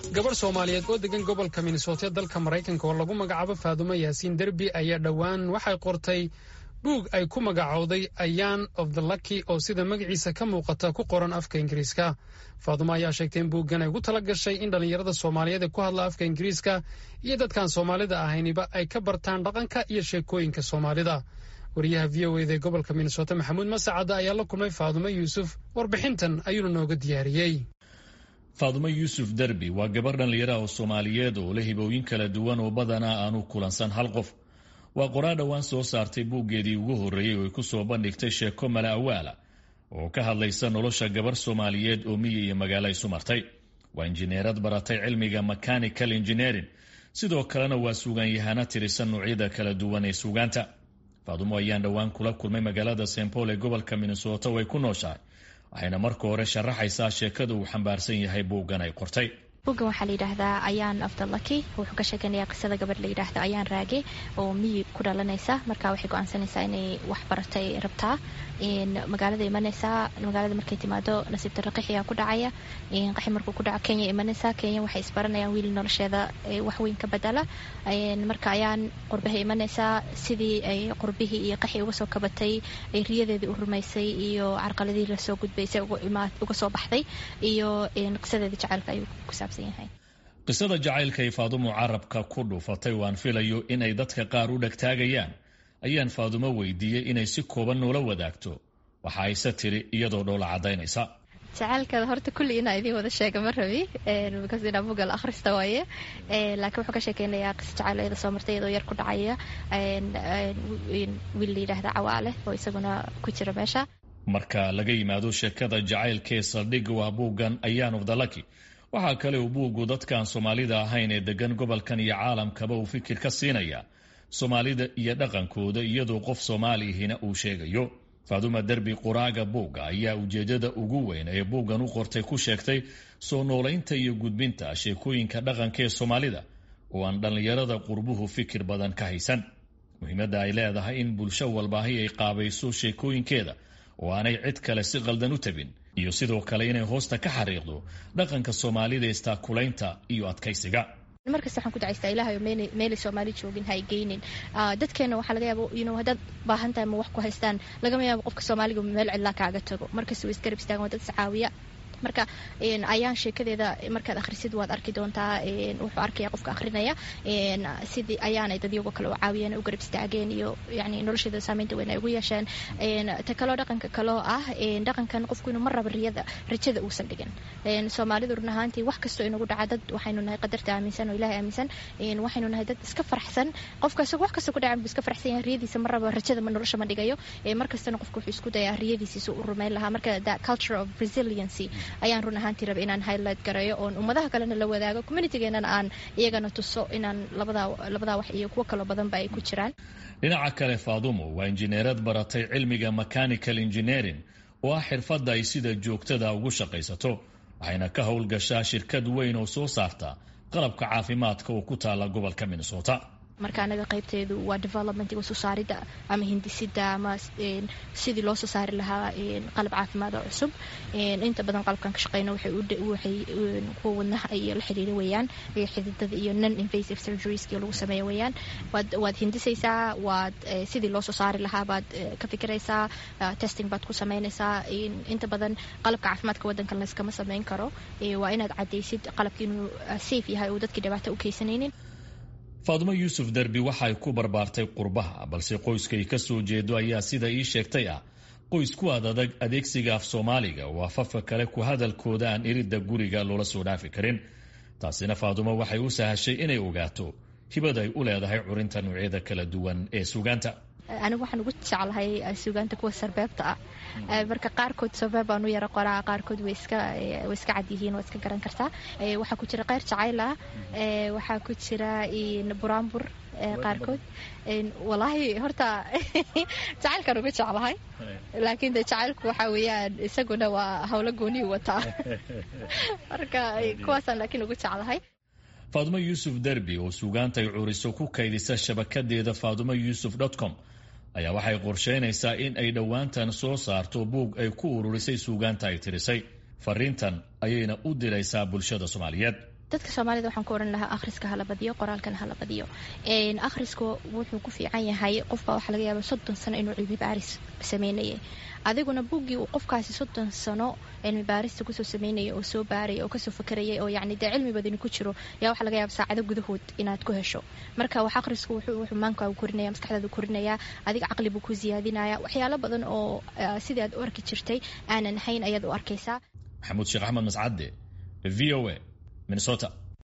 gabarh soomaaliyeed oo degan gobolka minnesota dalka maraykanka oo lagu magacaabo faadumo yaasiin derbi ayaa dhowaan waxay qortay buug ay ku magacowday ayaan of the lucky oo sida magaciisa ka muuqata ku qoran afka ingiriiska faadumo ayaa sheegtay in buuggan ay ugu tala gashay in dhallinyarada soomaaliyeed ee ku hadla afka ingiriiska iyo dadkaan soomaalida ahayniba ay ka bartaan dhaqanka iyo sheekooyinka soomaalida wariyaha v o eda ee gobolka minnesota maxamuud masacada ayaa la kulmay faadumo yuusuf warbixintan ayuuna nooga diyaariyey faadumo yuusuf derbi waa gabar dhallinyara oo soomaaliyeed oo leh hibooyin kala duwan oo badanaa aanu kulansan hal qof waa qoraa dhowaan soo saartay buuggeedii ugu horreeyey oo ay ku soo bandhigtay sheeko mala awaala oo ka hadlaysa nolosha gabar soomaaliyeed oo miyi iyo magaalo isu martay waa injineerad baratay cilmiga mechanical engineering sidoo kalena waa suugaanyahana tirisa noocyada kala duwan ee suugaanta faadumo ayaan dhowaan kula kulmay magaalada st paul ee gobolka minnesota oo ay ku nooshahay waxayna marka hore sharaxaysaa sheekada uu xambaarsan yahay buuggan ay qortay buuggan waxaa la yidhaahdaa ayaan afdalaki wuxuu ka sheekanayaa qisada gabadh la yidhaahdo ayaan raage oo miyi ku dhalanaysa marka waxay go-aansanaysaa inay wax baratay rabtaa magaalada imanaysaa magaalada markay timaado nasiib darro qaxiyaa ku dhacaya qaxi markuu ku dhaco kenya imanaysaa kenya waxay isbaranayaan wiil nolosheeda waxweyn ka bedela marka ayaan qurbaha imanaysaa sidii ay qurbihii iyo qaxi uga soo kabatay ay riyadeedii u rumaysay iyo carqaladihii lasoo gudbaysay uga soo baxday iyo qisadeedii jacaylka ayuu ku saabsan yahay qisada jacaylka ay faadumo carabka ku dhuufatay waan filayo inay dadka qaar u dhegtaagayaan ayaan faadumo weydiiyey inay si kooban noola wadaagto waxa ayse tiri iyadoo dhoola caddaynaysa jacaylka horta kulli inaa idiin wada sheega ma rabi because inaa bugal akhrista waaye laakiin wuxuu ka sheekeynayaa qisa jacayl iyada soo martay iyadoo yar ku dhacaya wiil la yidhaahda cawaale oo isaguna ku jira meesha marka laga yimaado sheekada jacaylkee saldhigga waa buuggan ayaan of the lucky waxaa kale uu buuggu dadkaan soomaalida ahayn ee degan gobolkan iyo caalamkaba uu fikir ka siinaya soomaalida iyo dhaqankooda iyadoo qof soomaalihina uu sheegayo faaduma derbi quraaga buugga ayaa ujeedada ugu weyn ee buuggan u qortay ku sheegtay soo noolaynta iyo gudbinta sheekooyinka dhaqanka ee soomaalida oo aan dhallinyarada qurbuhu fikir badan ka haysan muhiimadda ay leedahay in bulsho walbaahi ay qaabayso sheekooyinkeeda oo aanay cid kale si qaldan u tabin iyo sidoo kale inay hoosta ka xariiqdo dhaqanka soomaalida istaakulaynta iyo adkaysiga markasta waxaan ku dacaystaa ilahay oo meelay soomaali joogin ha ay geynin dadkeena waxaa laga yaaba inu haddaad baahan tahay ma wax ku haystaan lagama yaabo qofka soomaaliga meel cidlaa kaaga tago markasta way isgarab istaagan waa dad iscaawiya marka ayaan sheekadeeda markaad akhrisid waad arki doontaa wuxuu arkaya qofka akhrinaya sidii ayaanay dadyagoo kale u caawiyeen u garab istaageen iyo yani nolosheeda saameynta weyn ay ugu yeesheen ta kaloo dhaqanka kaloo ah dhaqankan qofku inuu mar raba riyada rajada uusan dhigin soomaalidu run ahaantii wax kastoo inagu dhaca dad waxaynu nahay qadarta aaminsan oo ilahay aaminsan waxaynu nahay dad iska farxsan qofka isagoo wax kastoo ku dhacan buu iska farxsan yahay riyadiisa mar raba rajada nolosha ma dhigayo markastana qofku wuxuu isku dayaa riyadiisiisa u rumayn lahaa marka the culture of resiliency ayaan run ahaantii raba inaan highlight gareeyo oon ummadaha kalena la wadaago communitygeenana aan iyagana tuso inaan labadaa wax iyo kuwo kaloo badanba ay ku jiraan dhinaca kale faadumo waa injineerad baratay cilmiga mechanical engineering oo ah xirfadda ay sida joogtada ugu shaqaysato waxayna ka howlgashaa shirkad weyn oo soo saarta qalabka caafimaadka oo ku taala gobolka minnesota marka anaga qaybteedu waa developmentiga soo saaridda ama hindisida ama sidii loo soo saari lahaa qalab caafimaad oo cusub inta badan qalabkan ka shaqeyna waxay kuwa wadnaha iyo la xiriira weeyaan xididada iyo non invasive surgerieski lagu sameeya weeyaan waad hindisaysaa waad sidii loo soo saari lahaa baad ka fikiraysaa testing baad ku sameynaysaa inta badan qalabka caafimaadka wadankan layskama sameyn karo waa inaad cadaysid qalabka inuu safe yahay oo dadkii dhibaato u keysanaynin faadumo yuusuf derbi waxay ku barbaartay qurbaha balse qoyskay ka soo jeedo ayaa sida ii sheegtay ah qoys ku ad adag adeegsiga af soomaaliga oo afafka kale ku hadalkooda aan iridda guriga loola soo dhaafi karin taasina faadumo waxay u sahashay inay ogaato hibada ay u leedahay curinta noocyada kala duwan ee sugaanta anigu waxaan ugu jeclahay sugaanta kuwa sarbeebta ah marka qaarkood sarbeeb baan u yara qoraa qaarkood way iska way iska cad yihiin waa iska garan kartaa waxaa ku jira qeyr jacayl ah waxaa ku jira buraanbur qaarkood walaahi horta jacaylkaan uga jeclahay laakiin de jacaylku waxaa weeyaan isaguna waa howlo gooniyu wataa marka kuwaasaan laakiin ugu jeclahay faadumo yuusuf derbi oo suugaantay curiso ku kaydisa shabakadeeda faadumo yuusuf com ayaa waxay qorsheynaysaa in ay dhowaantan soo saarto buug ay ku ururisay suugaanta ay tirisay fariintan ayayna u diraysaa bulshada soomaaliyeed dadka soomaalida waxaan ku ohan lahaa akhriska hala badiyo qoraalkana hala badiyo akhriska wuxuu ku fiican yahay qofbaa waxaa laga yaaba soddon sano inuu cilmi baaris sameynayay adiguna buggii uu qofkaasi soddon sano cilmi baarista kusoo sameynaya oo soo baaraya oo kasoo fakarayay oo yani dee cilmi badani ku jiro yaa waxaa laga yaaba saacado gudahood inaad ku hesho marka wax akhrisku wuxuu maankaagu korinaya maskaxdaadu korinaya adiga caqli buu ku siyaadinaya waxyaalo badan oo sidii aad u arki jirtay aanan hayn ayaad u arkaysaa maxamuud sheekh axmed mascadde v o a minnesota